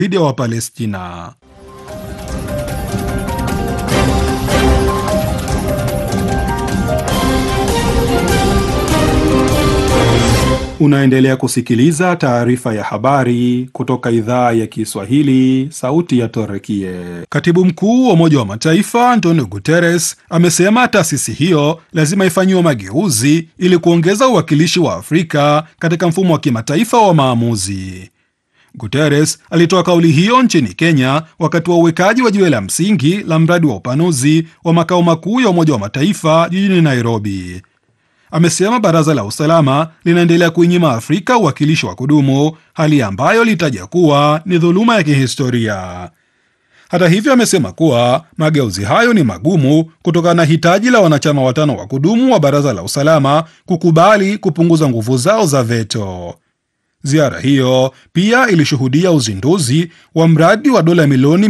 dhidi ya Wapalestina. Unaendelea kusikiliza taarifa ya habari kutoka idhaa ya Kiswahili, sauti ya Torekie. Katibu mkuu wa Umoja wa Mataifa Antonio Guterres amesema taasisi hiyo lazima ifanyiwe mageuzi ili kuongeza uwakilishi wa Afrika katika mfumo wa kimataifa wa maamuzi. Guterres alitoa kauli hiyo nchini Kenya wakati wa uwekaji wa jiwe la msingi la mradi wa upanuzi wa makao makuu ya Umoja wa Mataifa jijini Nairobi. Amesema baraza la usalama linaendelea kuinyima Afrika uwakilishi wa kudumu, hali ambayo litaja kuwa ni dhuluma ya kihistoria. Hata hivyo, amesema kuwa mageuzi hayo ni magumu kutokana na hitaji la wanachama watano wa kudumu wa baraza la usalama kukubali kupunguza nguvu zao za veto. Ziara hiyo pia ilishuhudia uzinduzi wa mradi wa dola milioni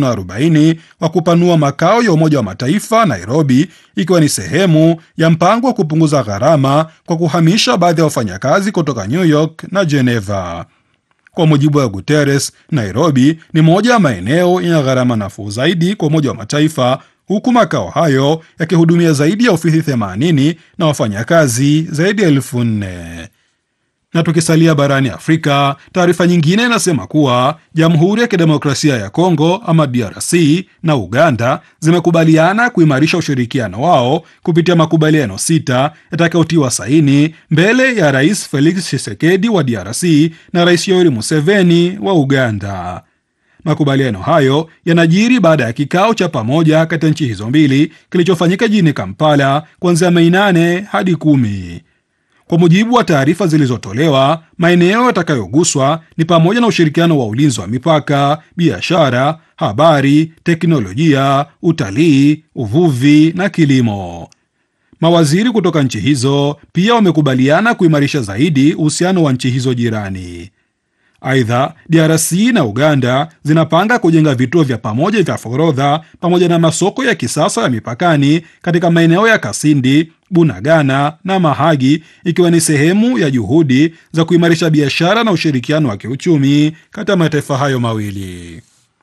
340 wa kupanua makao ya Umoja wa Mataifa Nairobi, ikiwa ni sehemu ya mpango wa kupunguza gharama kwa kuhamisha baadhi ya wafanyakazi kutoka New York na Geneva. Kwa mujibu wa Guterres, Nairobi ni moja ya maeneo yenye gharama nafuu zaidi kwa Umoja wa Mataifa, huku makao hayo yakihudumia zaidi ya ofisi 80 na wafanyakazi zaidi ya elfu nne na tukisalia barani Afrika, taarifa nyingine inasema kuwa Jamhuri ya Kidemokrasia ya Kongo ama DRC na Uganda zimekubaliana kuimarisha ushirikiano wao kupitia makubaliano sita yatakayotiwa saini mbele ya Rais Felix Tshisekedi wa DRC na Rais Yoweri Museveni wa Uganda. Makubaliano hayo yanajiri baada ya kikao cha pamoja kati ya nchi hizo mbili kilichofanyika jijini Kampala kuanzia Mei 8 hadi kumi. Kwa mujibu wa taarifa zilizotolewa, maeneo yatakayoguswa ni pamoja na ushirikiano wa ulinzi wa mipaka, biashara, habari, teknolojia, utalii, uvuvi na kilimo. Mawaziri kutoka nchi hizo pia wamekubaliana kuimarisha zaidi uhusiano wa nchi hizo jirani. Aidha, DRC na Uganda zinapanga kujenga vituo vya pamoja vya forodha pamoja na masoko ya kisasa ya mipakani katika maeneo ya Kasindi, Bunagana na Mahagi, ikiwa ni sehemu ya juhudi za kuimarisha biashara na ushirikiano wa kiuchumi kati ya mataifa hayo mawili.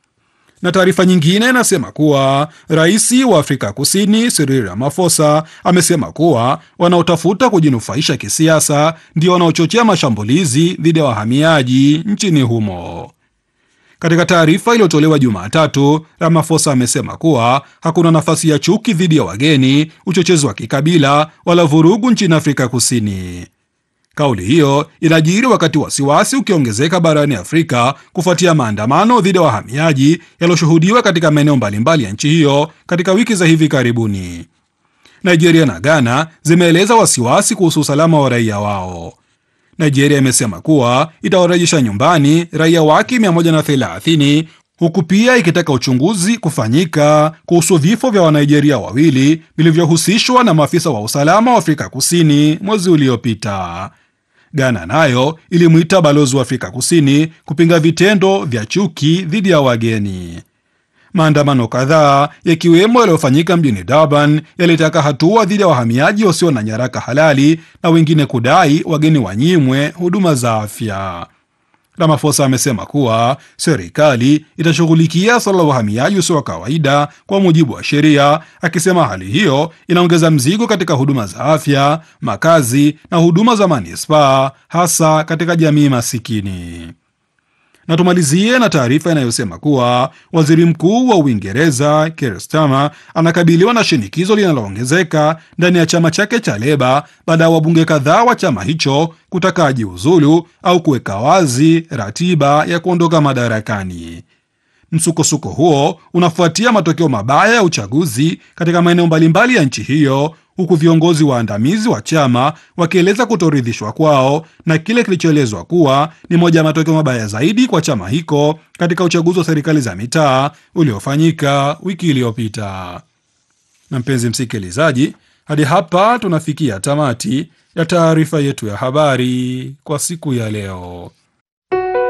Na taarifa nyingine inasema kuwa rais wa Afrika Kusini Cyril Ramaphosa amesema kuwa wanaotafuta kujinufaisha kisiasa ndio wanaochochea mashambulizi dhidi ya wahamiaji nchini humo. Katika taarifa iliyotolewa Jumatatu, Ramaphosa amesema kuwa hakuna nafasi ya chuki dhidi ya wageni, uchochezi wa kikabila wala vurugu nchini Afrika Kusini. Kauli hiyo inajiri wakati wasiwasi ukiongezeka barani Afrika kufuatia maandamano dhidi ya wahamiaji yaliyoshuhudiwa katika maeneo mbalimbali ya nchi hiyo katika wiki za hivi karibuni. Nigeria na Ghana zimeeleza wasiwasi kuhusu usalama wa raia wao. Nigeria imesema kuwa itawarejesha nyumbani raia wake 130 huku pia ikitaka uchunguzi kufanyika kuhusu vifo vya Wanigeria wawili vilivyohusishwa na maafisa wa usalama wa Afrika Kusini mwezi uliopita. Ghana nayo ilimwita balozi wa Afrika Kusini kupinga vitendo vya chuki dhidi ya wageni. Maandamano kadhaa yakiwemo yaliyofanyika mjini Durban yalitaka hatua dhidi ya wahamiaji wasio na nyaraka halali na wengine kudai wageni wanyimwe huduma za afya. Ramaphosa amesema kuwa serikali itashughulikia suala la uhamiaji usio wa kawaida kwa mujibu wa sheria, akisema hali hiyo inaongeza mzigo katika huduma za afya, makazi na huduma za manispaa, hasa katika jamii masikini. Na tumalizie na taarifa inayosema kuwa waziri mkuu wa Uingereza Keir Starmer anakabiliwa na shinikizo linaloongezeka ndani ya chama chake cha Leba baada ya wabunge kadhaa wa chama hicho kutaka ajiuzulu au kuweka wazi ratiba ya kuondoka madarakani. Msukosuko huo unafuatia matokeo mabaya ya uchaguzi katika maeneo mbalimbali ya nchi hiyo huku viongozi waandamizi wa chama wakieleza kutoridhishwa kwao na kile kilichoelezwa kuwa ni moja ya matokeo mabaya zaidi kwa chama hicho katika uchaguzi wa serikali za mitaa uliofanyika wiki iliyopita. Na mpenzi msikilizaji, hadi hapa tunafikia tamati ya taarifa yetu ya habari kwa siku ya leo.